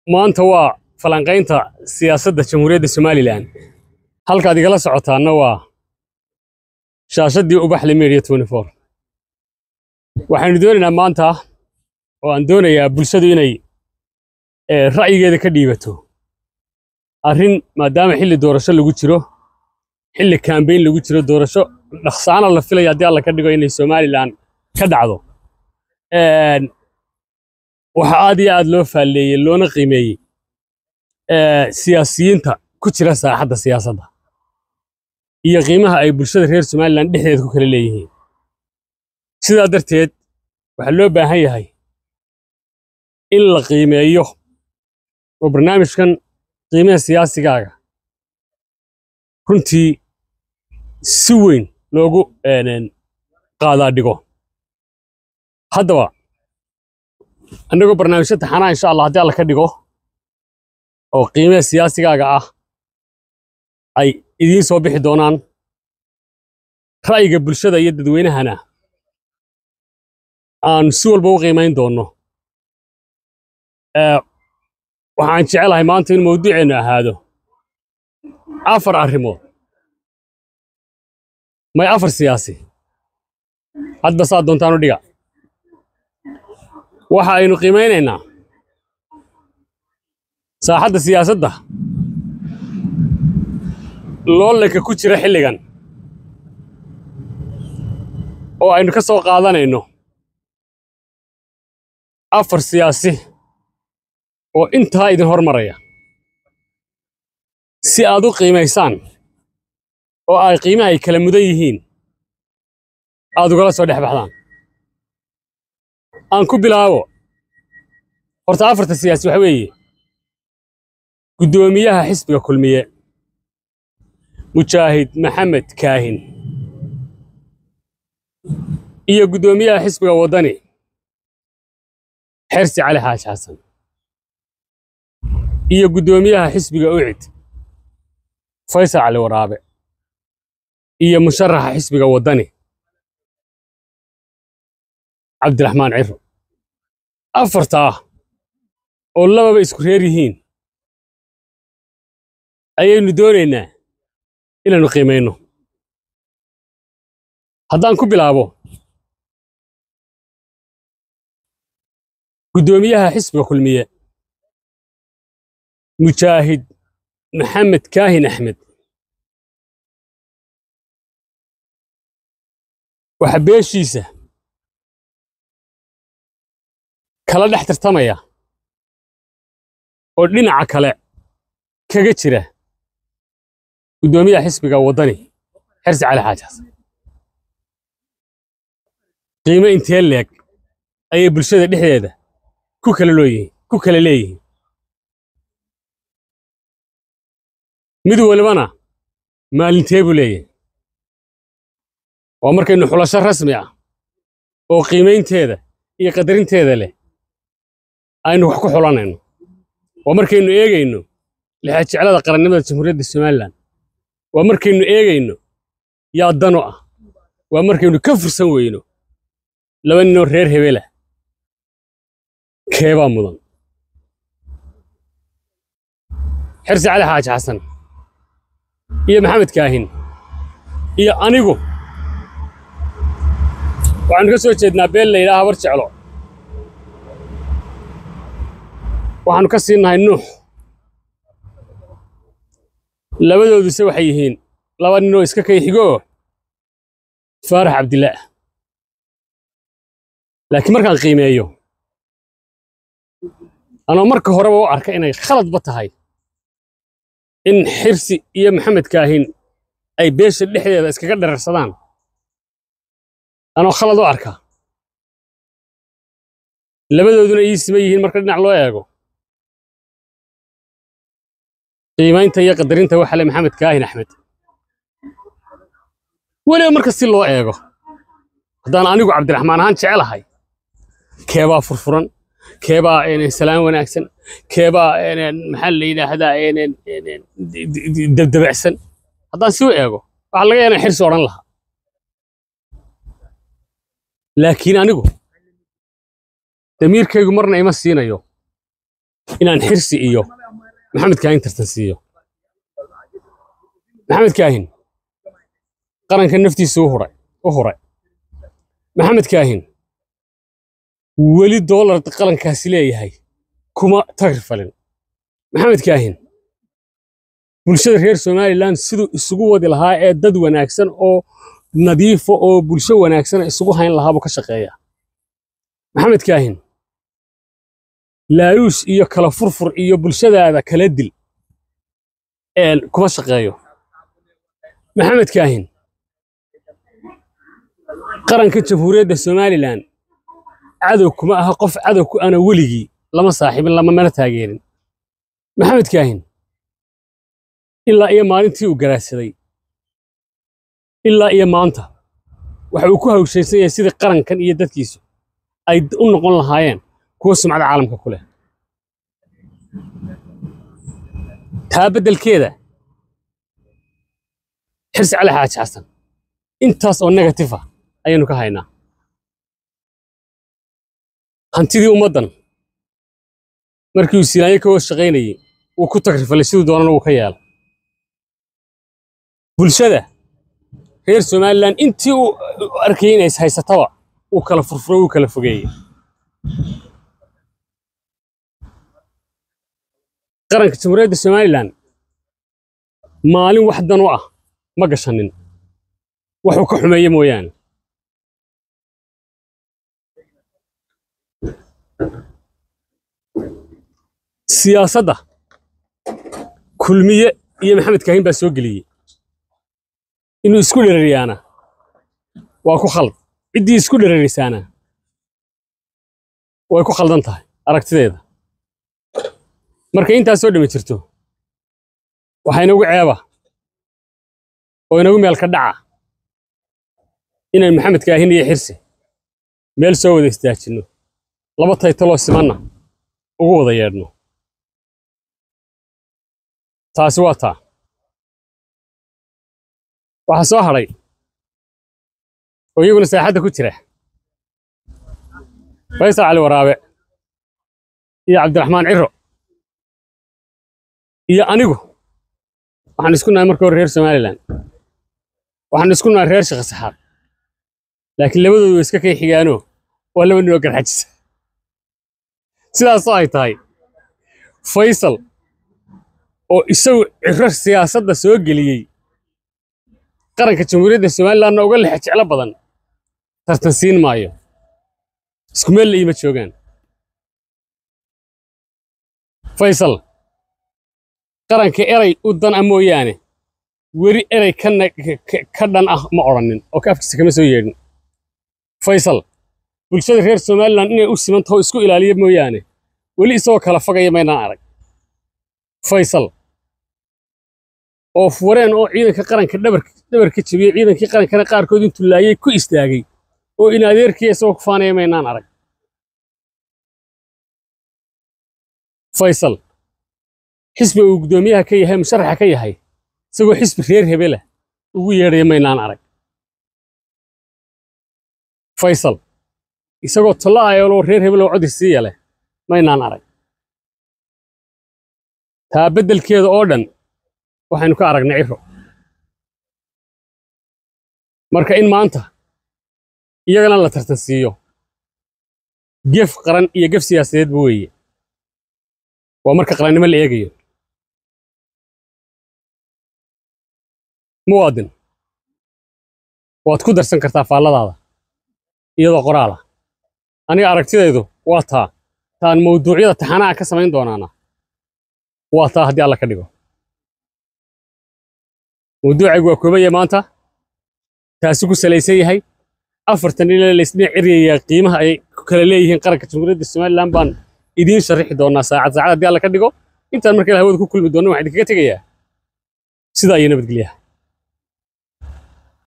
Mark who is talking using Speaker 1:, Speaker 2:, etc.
Speaker 1: maanta waa falanqaynta siyaasadda jamhuuriyadda somalilan halkaad igala socotaanna waa shaashaddii ubaxle media waxaynu doonaynaa maanta oo aan doonayaa bulshadu inay eh, ra'yigeeda ka dhiibato arrin maadaama xilli doorasho lagu jiro xilli kambeyn lagu jiro doorasho dhaqsaana la filaya haddii alla ka dhigo inay somalilan ka dhacdo Een, waxa aad iyo aad loo faalleeyey loona qiimeeyey eh, siyaasiyiinta ku jira saaxadda siyaasadda iyo qiimaha ay bulshada reer somalilan dhexdeeda ku kala leeyihiin sidaa darteed waxaa loo baahan yahay in la qiimeeyo oo barnaamijkan qiimaha siyaasigaaga runtii si weyn loogu een, qaadaa dhigo haddaba annagoo barnaamijyo taxanaa insha allah haddii alla ka dhigo oo qiimaha siyaasigaaga ah ay idiin soo bixi doonaan ra'yiga bulshada iyo dadweynahana aan si walba u qiimayn doonno Ee, waxaan jecelahay maanta in mawduuceennu ahaado afar arrimood may afar siyaasi hadba saad doontaan u dhiga waxa aynu qiimaynaynaa saaxadda siyaasadda loolanka ku jira xilligan oo aynu ka soo qaadanayno afar siyaasi oo intaa idin hormaraya si aad u qiimaysaan oo ay qiimaha ay kala mudan yihiin aad ugala soo dhex baxdaan aan ku bilaabo horta afarta siyaasi waxa weeye guddoomiyaha xisbiga kulmiye mujaahid maxamed kaahin iyo guddoomiyaha xisbiga waddani xersi cali xaaji xasan iyo guddoomiyaha xisbiga ucid faysal cali waraabe iyo musharaxa xisbiga waddani cabdiraxmaan ciro afartaa oo lababa isku reer yihiin ayaynu doonaynaa inaynu qiimayno haddaan ku bilaabo guddoomiyaha xisbiga kulmiye mujaahid maxamed kaahin axmed waxa beeshiisa kala dhex tartamaya oo dhinaca kale kaga jira guddoomiyaha xisbiga waddani xersi cali xaaji xasan qiimo intee leeg ayay bulshada dhexdeeda ku kala looyihiin ku kala leeyihiin mid walibana maalintee buu leeyahay waa markaynu xulasho rasmi ah oo qiimaynteeda iyo qadarinteeda leh aynu wax ku xulanayno waa markaynu eegayno lixajeclada qarannimada jamhuuriyadda somalilan waa markaynu eegayno yaa dano ah waa markaynu ka fursan weyno laba ninoo reer hebelah keebaa mudan xirsi cali xaaji xasan iyo maxamed kaahin iyo anigu waxaanu ka soo jeednaa beel la yidhaha habar jeclo waxaanu ka siinnahay nuux labadooduse waxay yihiin laba ninoo iska kay xigoo faarax cabdillaah laakiin markaan qiimeeyo anoo marka horeba u arka inay khaladba tahay in xirsi iyo maxamed kaahin ay beesha dhexdeeda iskaga dherarsadaan anoo khalad u arka labadooduna ii sima yihiin marka dhinac loo eego qiimaynta iyo qadarinta waxa le maxamed kaahin axmed weliba marka si loo eego haddaan anigu cabdiraxmaan ahaan jecelahay keebaa furfuran keebaa salaan wanaagsan keebaa maxaa la yidhaahdaa dabdabacsan haddaan si u eego waxaa laga yaabaa xirsi odhan lahaa laakiin anigu damiirkaygu marna ima siinayo inaan xirsi iyo maxamed kaahin tartan siiyo maxamed kaahin qaranka naftiisa u huray u huray maxamed kaahin weli doolar qalankaasi leeyahay kuma tagri falin maxamed kaahin bulshada reer somalilan siduu isugu wadi lahaa ee dad wanaagsan oo nadiifa oo bulsho wanaagsan isugu hayn lahaabuu ka shaqeeyaa maxamed kaahin laaluush iyo kala furfur iyo bulshadaada kala dil een kuma shaqeeyo maxamed kaahin qaranka jamhuuriyadda somalilan cadow kuma aha qof cadow ku ana weligii lama saaxiibin lama mana taageerin maxamed kaahin ilaa iyo maalintii uu garaadsaday ilaa iyo maanta waxa uu ku hawshaysan yahay sidii qarankan iyo dadkiisu ay u noqon lahaayeen kuwa sumcada caalamka ku leh taa beddelkeeda xirsi cali xaaji xasan intaas oo negatif ah ayaynu ka haynaa hantidii ummaddan markii uu siinaanyo ka hoos shaqaynayey wuu ku tagrifalay siduu doonana wuu ka yeelay bulshada reer somalilan intii uu arkayay inay haysataba wuu kala furfuro wuu kala fogeeyey qaranka jamhuuriyadda somalilan maalin wax dan u ah ma gashanin waxuu ka xumeeye mooyaane siyaasadda kulmiye iyo maxamed kaahin baa soo geliyey inuu isku dherariyaana waa ku khald ciddii isku dherarisaana way ku khaldan tahay aragtideeda marka intaas soo dhami jirto waxaa inagu ceeba oo inagu meel ka dhaca inaynu maxamed kaahin iyo xirsi meel soo wada istaajinno laba taytaloo simanna ugu wada yeedhno taasi waa taa waxaa soo hadhay oo iyaguna saaxadda ku jira faysal cali waraabe iyo cabdiraxmaan ciro iyo anigu waxaan isku nahay marka hore reer somalilan waxaan isku nahay reer shaqo saxaad laakiin labadoodu way iska kay xigaano waa laba nin oo garxajisa sidaasoo ay tahay faysal oo isagu ciro siyaasadda soo geliyey qaranka jamhuuriyadda somalilanna uga lexe jeclo badan tartan siin maayo isku meel la iima joogaan faysal qaranka eray u dan ah mooyaane weli eray kana ka dhan ah ma odhanin oo ka afkiisa kama soo yeedhin faysal bulshada reer somalilan inay u siman taho isku ilaaliya mooyaane weli isagoo kala fogaya maynaan arag faysal oo fureen oo ciidanka qaranka dhabarka jebiyey ciidankii qarankana qaarkood intuu laayay ku istaagay oo in adeerkii isagoo ku faanaya maynaan arag faysal xisbi uu guddoomiyaha ka yahay musharaxa ka yahay isagoo xisbi reer hebela ugu yeedhaya maynaan arag faysal isagoo talla'ayoloo reer hebeloo codi siiya leh maynaan arag taa beddelkeeda oo dhan waxaynu ka aragnay ciro marka in maanta iyagana la tartan siiyo gef qaran iyo gef siyaasadeedba weeye waa marka qarannimo la eegayo muwaadin waad ku darsan kartaa faalladaada iyadoo qoraala aniga aragtidaydu waa taa taan mawduucyada taxanaha ka samayn doonaana waa taa haddii alla ka dhigo mawduucaygu waa koobaya maanta taasi ku salaysan yahay afartan ila laysdhinac eryayaa qiimaha ay ku kala leeyihiin qaranka jamhuuriyadda somalilan baan idiin sharixi doonaa saacad saacad haddii alla ka dhigo intaan markale hawada ku kulmi doonna waxaan idinkaga tegayaa sidaa iyo nabadgelyaha